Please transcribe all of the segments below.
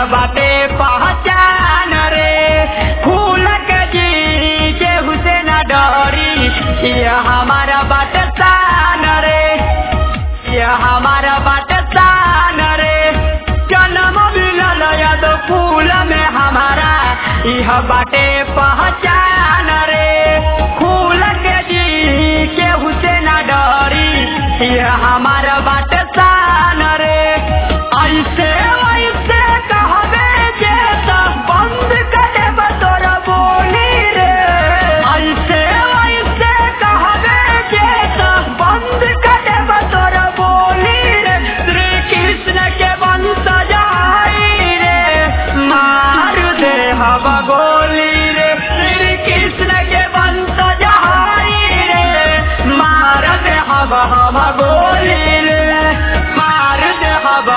बाटे पहचान रे फूल के जी केहू से न डरी ये हमारा बाटे शान रे ये हमारा बाटे शान रे जन्म मिलल याद फूल में हमारा यह बाटे पहचान रे फूल के जी केहू से न डरी ये हमारा बाटे शान रे ऐसे वैसे कहबे जे सब बंद करे बतोरा बोली रे ऐसे वैसे कहबे जे सब बंद करे बतोरा बोली रे श्री कृष्ण के वंश जाई रे मार दे हवा गोली रे श्री कृष्ण के वंश जाई रे मार दे हवा हवा गोली रे मार दे हवा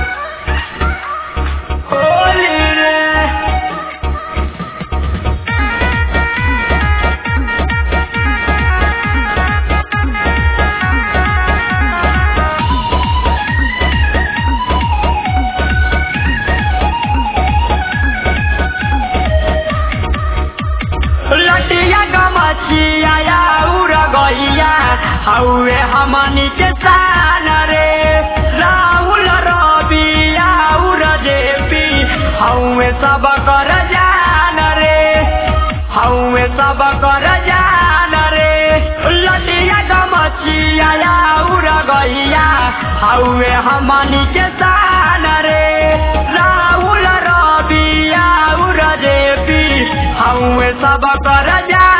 गोली रे लटिया गमचिया या उड़ गइया हौवे हमनी के शान रे राहुल रबिया उड़ जेपी हौवे सब कर जान रे हौवे सब कर जान रे लटिया गमचिया या उड़ गइया हौवे हमनी के शान रे राहुल रबिया उड़ जेपी हौवे सब कर जा